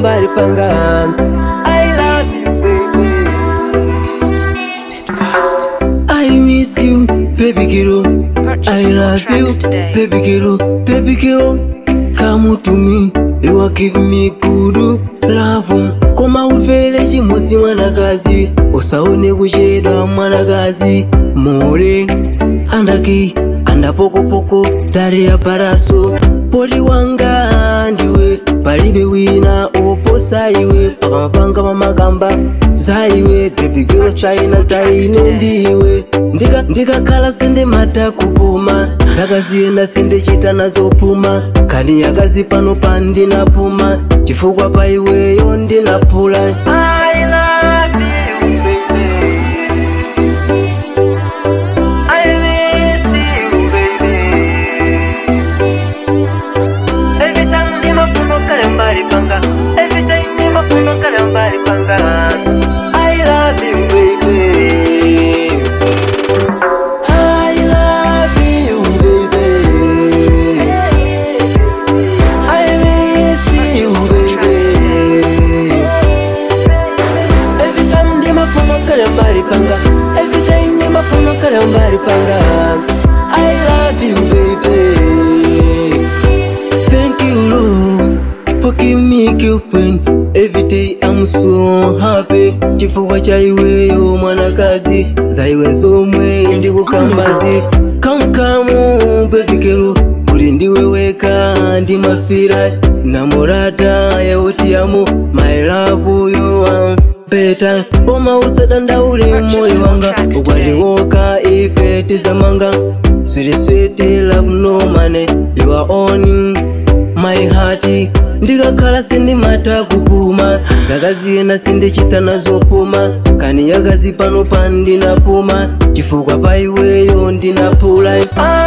mbali panga I love you baby I miss you baby girl Purchase I your love you tracks today. baby girl baby girl come to me you are giving me good love koma umvere chimodzi mwanakazi usaone kuchedwa mwanakazi more andaki andapokopoko tare ya paraso poti wanga ndiwe palibe wina oposa iwe pakamapanga pamakamba zaiwe bebigiro saina zaine ndiwe Ndika- ndikakhala sindimata kupuma zakaziyenda sindichita nazopuma kani yakazi pano pandinapuma chifukwa pa iweyo ndinapula I love you, baby. I miss you, baby. Every time ndimafuna kale mbali panga Every time ndimafuna kale mbali panga I love you baby I love you baby I miss you baby Every time ndimafuna kale mbali panga Every time ndimafuna kale mbali panga I love you baby Thank you, Lord, for giving me a girlfriend. Every day I'm so happy. Chifukwa cha iweyo mwanakazi, zaiwe zomwe ndikukambazi. Come come baby girl, uli ndiwe weka ndimafira namorata yautiyamo my love you are better. Oma usadandaule moyo wanga, ukwaliwoka ife tizamanga. Sweet sweet love no money, you are on my heart ndikakhala sindimata kupuma zakaziyenda sindichita nazopuma kani yakazi pano pandinapuma chifukwa pa iweyo ndinapula